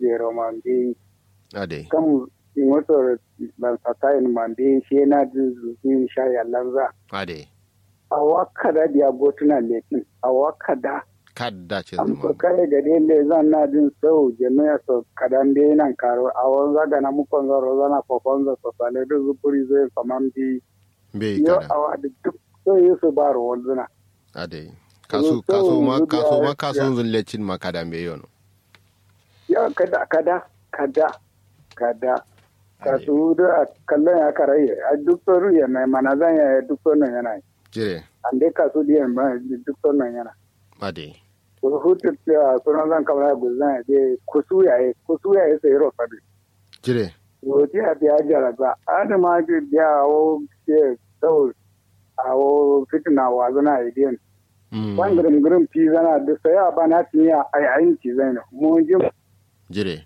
jero man be ade kam motor ban satayin man be she na din sha ya lanza ade a wakada dia gotuna letin a wakada kadda ce am zuma ko kare gade le zan na din sau jami'a so kadan be nan karo a wanza ga na mukon zaro zana fofonza so sale da zupuri zai faman bi bai yo kada awa da duk so yi su ba ro wanzuna ade kasu So, kasu ma so, kasu ma yeah. kasu zullecin ma kada me yono ya kada kada kada kada ka su da kallon ya karaye a duk soru ya mai mana zan ya duk sonon yana yi jire an dai ka su diyan ba duk sonon yana ade ko hutu ta sunan zan kamar ya guzan ya je kusu ya yi kusu ya yi sai rofa bi jire yoti a biya jaraba adama ji biya awo ke sau awo fitina wa zana idiyan Mm, wan girim girim fi zana da sai a bana tiya ai ayin ci zai ne mu ji jire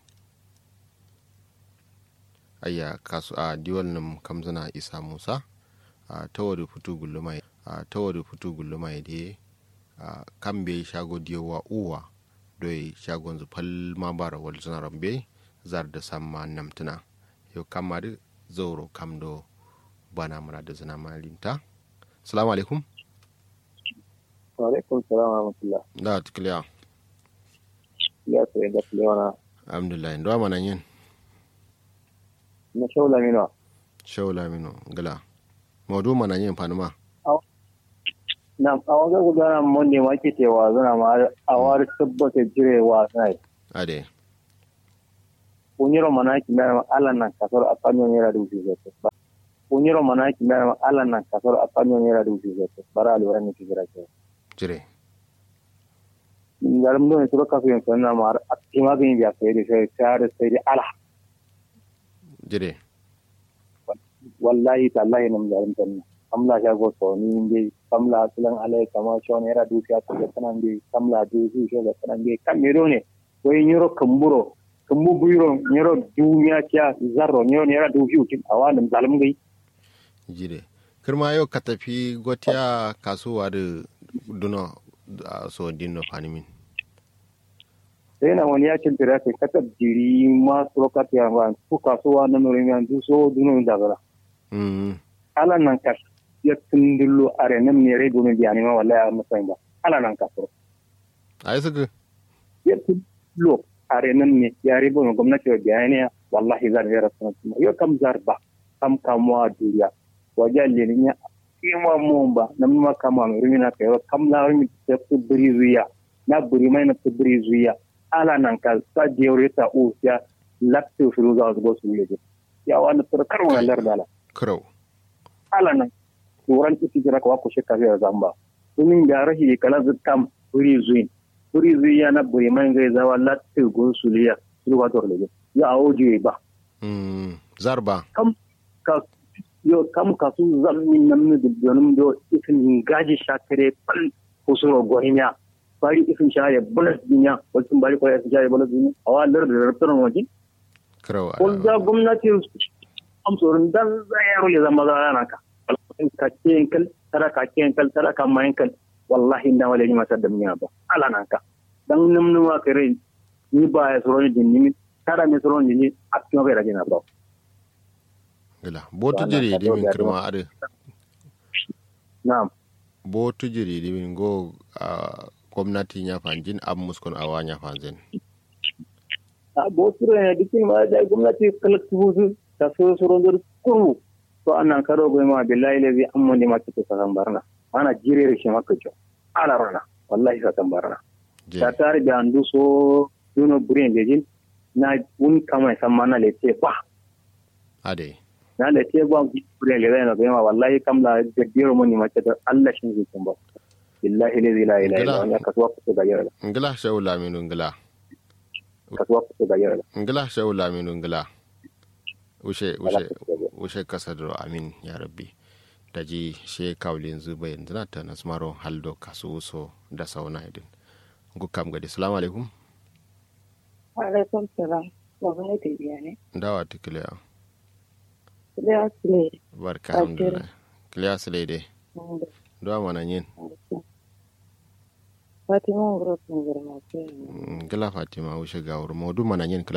ayya kasu a diwal nim kamzana isa musa a tawari futu gullumai a tawari futu gullumai de a kambe shago diyowa uwa doi shagon zu pal ma bara wal zuna rambe zar da samma namtuna yau kamari zauro kamdo bana mura da zina malinta salamu alaikum alaikum salam wa rahmatullah da tukliya ya sai da lewana alhamdulillah ndo mana yin na shaula mino shaula mino gala maudu mana yin fanuma na a wajen gudanar mun ne ma ke cewa zana ma a wari tabbata jirewa sai ade unyiro mana ki mera ala nan kasar a kanyo nera du fi zete unyiro mana ki mera ala nan kasar a kanyo nera du fi zete bara alwara ni kira ke jire ngaram do ne to ka fi sanna ma a tima ga biya sai da sai sai sai da ala jire wallahi tallahi nam garam tan kamla sha go to ni nge kamla sulan alai kama shon era du fi ta tanan nge kamla du fi sho ga tanan nge kam mero ne wai nyiro kamburo kambu buyro nyiro dunya kya zarro nyiro nera du fi utin awalam zalim gai jire kirma yau ka tafi gotiya kasuwa da duna a so dinno fanimin sai na wani yakin tira kai kata jiri ma surokat ya ba ku kasuwa na nuri yan du so dunu da gara mm ala nan ka ya tundullo are nan ne rai dunu biya ne ma wallahi a musayin ba ala nan ka so ai suka ya tundullo are nan ne ya rai bono gwamnati wa biya ne wallahi zar ya rasu na yo kam zar ba kam kamuwa duniya wajen lilinya ima mun ba na ma kama mai rumina kai kam la rumi ta ku biri zuya na buri mai na ku biri zuya ala nan ka sa jewre ta o ya latte firu za su go su yeje ya wani tsara karo na lar dala kurau ala nan turan iti jira ka ko shekka ya zamba sunin da rahi kala zukam buri zuyin buri zuya na buri mai gai zawa latte go su liya su ba to leje ya awoje ba mm zarba kam ka yo kam ka su zamni namni dubbanum do ifin gaji shakare pal kusuro gohinya bari ifin shaye bonus dinya wasu bari ko ifin shaye bonus dinya awa lar da rabtan waji kurau ko da gwamnati am sorun dan zayaro le zama zana ka ka ce kal tara ka ce kal tara ka mayin kal wallahi inda wale ni masa da miya ba ala nan ka dan namnu ma kare ni ba ya soroni din ni tara me soroni ni a cikin ga rajina ba gila botu Wannan jiri ka dimin dogara. kirma ade na'am botu jiri dimin go a gwamnati ya fanjin ab muskon awa ya fanzin a boturo ne dikin ma da gwamnati kalaktu su ta so so rondur kuru to annan karo go ma billahi lazi amma ne ma ta san barna ana jire shi maka jo ala rana wallahi sa san barna je ta tare da andu so duno burin jejin na un kama san mana le te ba ade na le te ba burin le na ma wallahi kam la gaddiro mun ma ta Allah shi zai kun ba billahi lazi la ilaha illa huwa ka tuwa ku da yara ngila shawu laminu ngila ka tuwa ku da yara ngila shawu laminu ngila ushe ushe ushe kasadro amin ya rabbi da ji she kawlin zuba yanzu na ta nasmaro haldo kasu so da sauna idin gukam gadi salamu alaikum alaikum salam baba ne ta biya ne dawa ta kiliya da su ne barka Ajiyar. alhamdulillah kiliya su dai dawa mana yin fatima ngoro sun girma ce ngila fatima ushe gawur modu mana yin kila